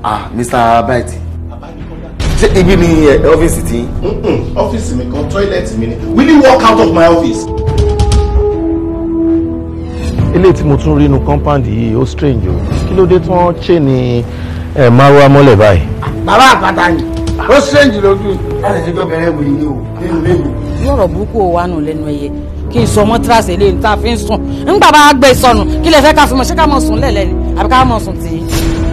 ah mr bright ṣé ibi ni ẹ, ọ́fíìsì tí. ọ́fíìsì mi kan tọ́ílẹ̀tì mi ni will you walk out of my office. ilé tí mo tún rí inú compound yìí ó strange o kí ló dé tí wọ́n ṣe ní ẹ̀ márùá mọ́lẹ̀ báyìí. bàbá àpáta ni ó strange lójú. láti ṣe gbọ́ bẹ̀rẹ̀ wòye ni o nínú lẹ́nu. lọ́rọ̀ burúkú ò wà nù lẹ́nu ẹyẹ kí n sọ mọ́tíráàsì eléyìí tá a fi ń sùn ńgbà bá gbé sọnù kí lè fẹ́ ká fi mọ̀ ṣé ká mọ̀ sùn lẹ́lẹ́ ni àbí ká mọ̀ sùn tì í.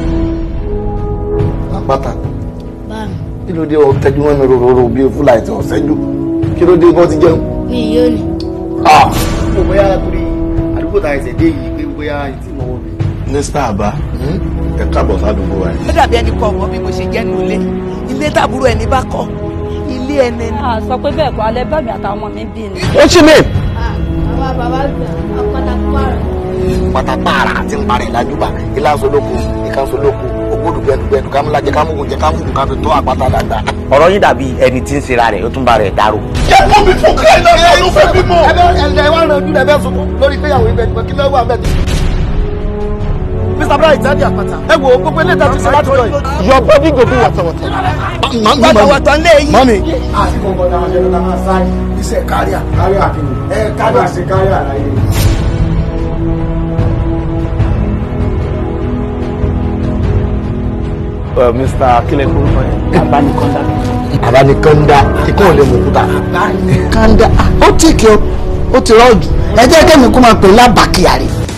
àpáta kí ló dé ọ tẹjú mọ́ mi rororo bíi fúláì tí ọ̀sẹ̀ jù kí ló dé bọ́ ti jẹun. mi yóò ní. mo bóyá torí àdúgbò tá a ẹsẹ̀ dé yìí pé bóyá ìtì mọ̀ wọ́n mi. mr abba ẹ káàbọ̀ sádùúgbò wa yìí. ó dàbí ẹni kọ ọmọ bí mo ṣe jẹ́ nínú ilé ilé tàbúrò ẹni bá kọ́ ilé ẹni ni. a sọ pé bẹ́ẹ̀ kọ́ alẹ́ bá mi àtàwọn ọmọ mi bí ni. ó ṣì mí. bàbá bàbá gbà ọ̀pọ̀ta pààrọ̀. pátápára àti ń parẹ́ ìlàjúbà ìlàsólókù ìkànsólókù ògbódù gbẹnugbẹnu kámúlájẹ kámúgùnjẹ kámúgùn káfí tó àpáta dàgbà. ọ̀rọ̀ yín dàbí ẹni tí ń ṣera rẹ̀ ó tún bá rẹ̀ dárò. jẹ́ kó mi fún kílẹ̀ náà ló fẹ́ bímọ. ẹbẹ ẹlẹ wa ràn ojú ẹbẹ sunkún lórí péyàwó ibẹ nípa kí lọ́wọ́ àbẹ̀ tó. mr bright ẹni àpáta ẹ wo gbogbo ilé ìtajà sí láti jọ yìí. your body go be wàtàwàtà. wọ́tọ̀wọ́tọ̀ lé yìí. mọ́mi. àti kọ̀ọ̀kan náà ṣe ló máa sáré iṣẹ́ káríà káríà kìíní ẹ káríà ṣe káríà láyé. mr kílẹ̀ kúrúkọ yẹn. abánikọ́ndà. abanikanda ikú ò lè mú kúta. kanda ó tì kí o ó ti rọ́ọ̀jù ẹ jẹ́ kẹ́mi kó máa pè lábàkíyàrí.